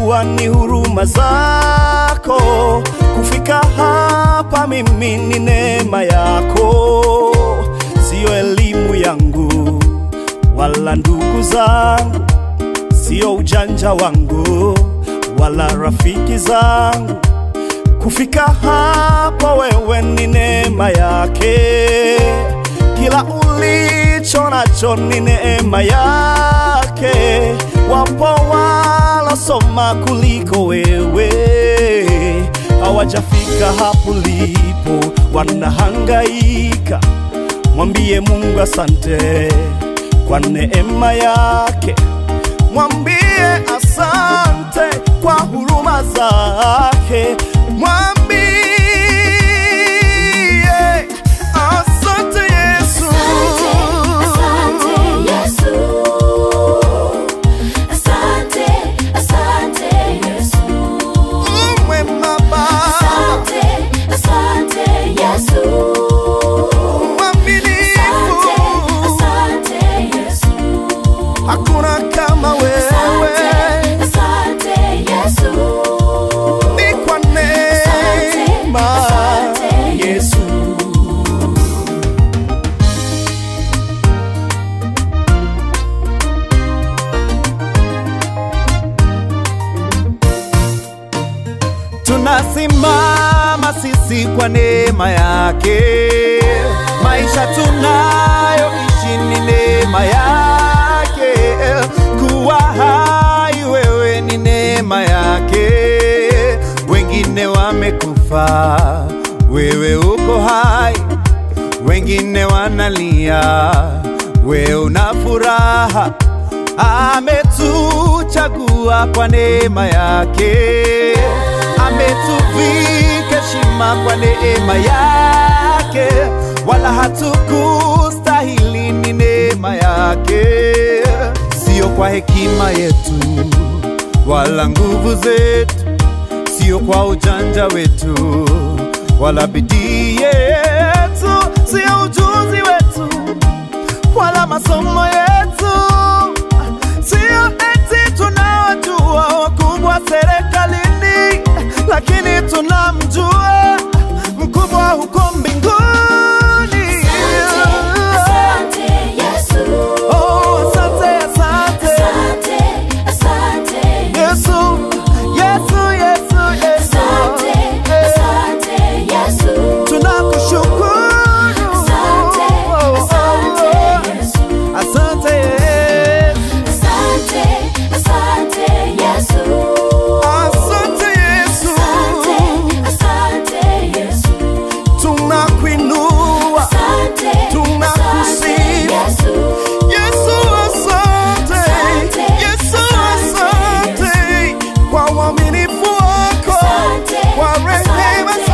najua ni huruma zako kufika hapa. Mimi ni neema yako, siyo elimu yangu wala ndugu zangu, siyo ujanja wangu wala rafiki zangu. Kufika hapa wewe ni neema yake, kila ulicho nacho ni neema yake. Wapo walosoma kuliko wewe, hawajafika hapo lipo, wanahangaika. Mwambie Mungu asante kwa neema yake, mwambie asante kwa huruma zake, mwambie asante Yesu. Asante, Yesu. Asante, asante, Yesu. Mwema Baba, Asante, asante, Yesu. mwaminifu, Asante, Yesu. hakuna kama wewe, Asante, asante, Yesu. ni kwa neema asante, Yesu. Tunasimama sisi kwa neema yake, maisha tunayoishi ni neema yake, kuwa hai wewe ni neema yake. Wengine wamekufa, wewe uko hai, wengine wanalia, wewe una furaha. Ametuchagua kwa neema yake, ametuvika heshima kwa neema yake, wala hatukustahili, ni neema yake, sio kwa hekima yetu wala nguvu zetu, sio kwa ujanja wetu wala bidii yetu, sio ujuzi wetu wala masomo yetu, sio eti tunawajua wakubwa serikalini, lakini tunamjua mkubwa huko mbinguni. Asante, Yesu. Oh, asante, asante Asante, asante, Yesu, Yesu, Yesu, Yesu, Asante, asante, Yesu. tunakushukuru. Asante, asante, Yesu. Asante, Yesu. Asante, asante, Yesu. Asante Yesu, Asante, asante, Yesu. tunakuinua Asante, Tunakusifu. asante, Yesu. Yesu, asante Asante, Yesu, asante, asante kwa uaminifu wako, Asante, kwa rehema asante,